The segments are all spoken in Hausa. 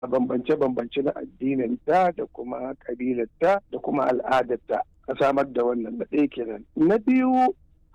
bambance-bambance na addininta da kuma kabilarta da kuma al'adarta a samar da wannan na ɗaya kenan na biyu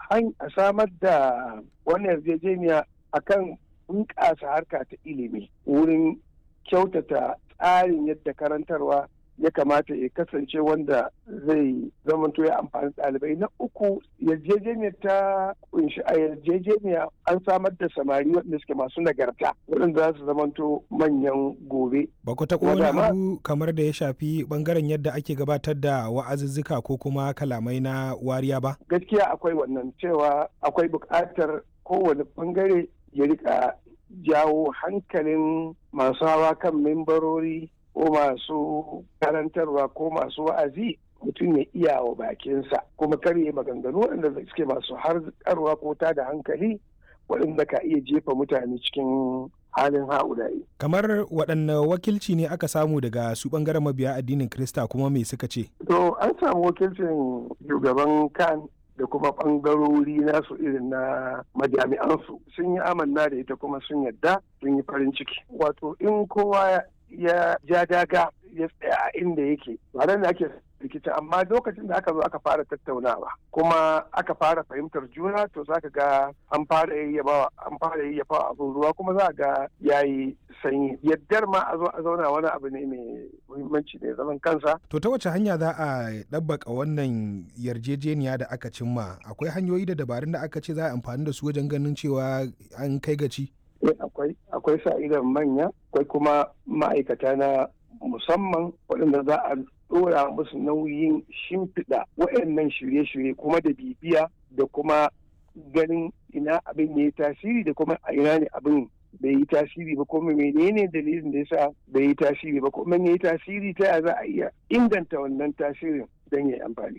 a samar da wannan yarjejeniya akan bunƙasa harka ta ilimi wurin kyautata tsarin yadda karantarwa ya kamata ya kasance wanda zai zamanto ya amfani ɗalibai na uku yarjejeniyar ta kunshi a yarjejeniya an samar da samari waɗanda suke masu nagarta waɗanda za su zamanto manyan gobe. Ba ku taɓa wani abu kamar da ya shafi ɓangaren yadda ake gabatar da wa'azuzzuka ko kuma kalamai na wariya ba? Gaskiya akwai wannan cewa akwai buƙatar kowane ɓangare ya rika jawo hankalin masu hawa kan mimbarori ko masu karantarwa ko masu wa'azi mutum ya iya wa bakinsa kuma karye maganganu waɗanda suke masu harkarwa ko ta da hankali waɗanda ka iya jefa mutane cikin halin ha'ulayi. Kamar waɗanne wakilci ne aka samu daga su ɓangaren mabiya addinin Krista kuma me suka ce? To an samu wakilcin shugaban kan da kuma ɓangarori nasu irin na majami'ansu sun yi amanna da ita kuma sun yadda sun yi farin ciki. Wato in kowa ya ja daga ya tsaya a inda yake ba da ake rikici amma lokacin da aka zo aka fara tattaunawa kuma aka fara fahimtar juna to za ka ga an fara yayyabawa an fara yayyafa abin ruwa kuma za ga yayi sanyi yaddar ma a zo a zauna wani abu ne mai muhimmanci ne zaman kansa to ta wace hanya za a ɗabbaka wannan yarjejeniya da aka cimma akwai hanyoyi da dabarun da aka ce za a amfani da su wajen ganin cewa an kai gaci akwai akwai sa idan manya akwai kuma ma'aikata na musamman waɗanda za a ɗora musu nauyin shimfiɗa waɗannan shirye-shirye kuma da bibiya da kuma ganin ina abin ya yi tasiri da kuma a ina ne abin bai yi tasiri ba kuma menene dalilin da yasa bai yi tasiri ba kuma ya yi tasiri ta ya za a iya inganta wannan tasirin don ya yi amfani.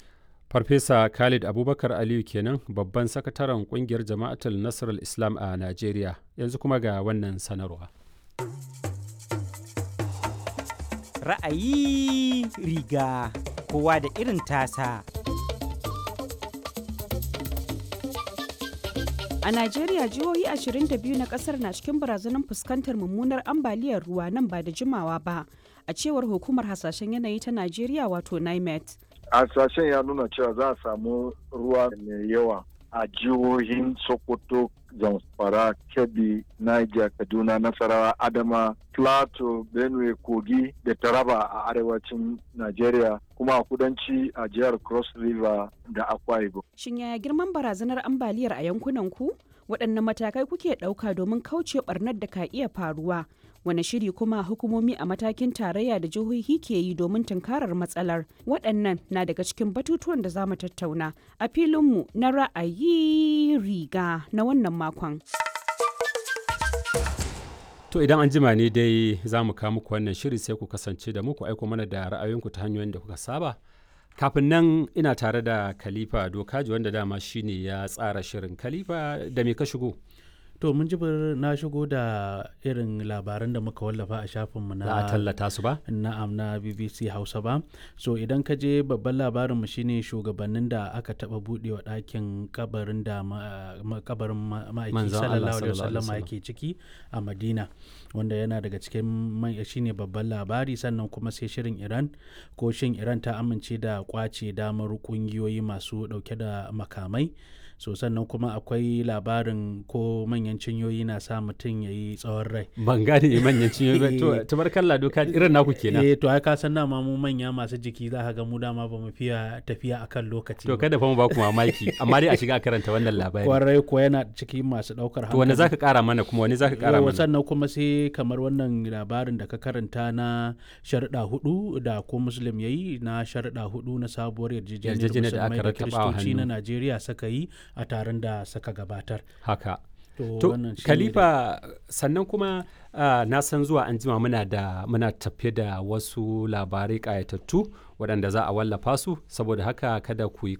Farfesa Khalid Abubakar Aliyu kenan babban sakataren kungiyar Jama'atul Nasarar Islam a Najeriya yanzu kuma ga wannan sanarwa. Ra'ayi riga kowa da irin tasa. A Najeriya jihohi 22 na kasar na cikin barazanar fuskantar mummunar ambaliyar ruwa nan ba da jimawa ba, a cewar hukumar hasashen yanayi ta Najeriya wato NIMET. hasashen ya nuna cewa za a samu ruwa mai yawa a jihohin sokoto zamfara kebbi niger kaduna nasarawa adama plateau benue kogi da taraba a arewacin nigeria kuma a kudanci a jihar cross river da akwa ibom Shin yaya girman barazanar ambaliyar a yankunan ku? Waɗanne matakai kuke ɗauka domin kauce ɓarnar da ka iya faruwa? Wane shiri kuma hukumomi a matakin tarayya da jihohi ke yi domin tunkarar matsalar? Waɗannan na daga cikin batutuwan da za mu tattauna a filinmu na ra'ayi riga na wannan makon. To idan an jima ne dai za mu kawo muku wannan shiri sai ku kasance da muku aiko mana da ra'ayoyinku ta hanyoyin da kuka saba. Kafin nan ina tare da Khalifa Dokaji wanda dama shine ya tsara shirin Khalifa da me ka shigo? To mun jibir na shigo da irin labaran da muka wallafa a shafinmu na Za a tallata su ba? na'am na BBC Hausa ba. So idan ka je babban labarin mu shine shugabannin da aka taba budewa ɗakin kabarin da ma- ma- kabarin ma- ma'aiki Manzon Allah sallallahu alaihi sallallahu alaihi wasallam wasallam. yake ciki a Madina wanda yana daga cikin man- shine babban labari sannan kuma sai shirin Iran ko shin Iran ta amince da kwace damar kungiyoyi masu dauke da makamai so sannan kuma akwai labarin ko manyan cinyoyi na sa mutum ya yi tsawon rai Ban gane manyan cinyoyi ba. To tabarkalla doka irin naku kenan. eh to ai ka san dama mu manya masu jiki za ka ga mu dama ba mu fiya tafiya akan lokaci To ba. kada fa mu ba ku mamaki amma dai a shiga a karanta wannan labari. kwarai ko yana ciki masu daukar To wani zaka kara mana kuma wani zaka kara Yawwa, mana? sannan kuma sai kamar wannan labarin da ka karanta na sharuɗa hudu da ko muslim ya yi na sharuɗa hudu na sabuwar yarjejeniyar Yarjejeniyar da aka musulmai da rattaba wa kiristoci na hannu. najeriya suka yi a taron da suka gabatar Haka. to, To wannan shine Khalifa sannan kuma ah, na san zuwa an jima muna da muna tafe da wasu labarai ƙayatattu waɗanda za a wallafa su saboda haka kada ku yi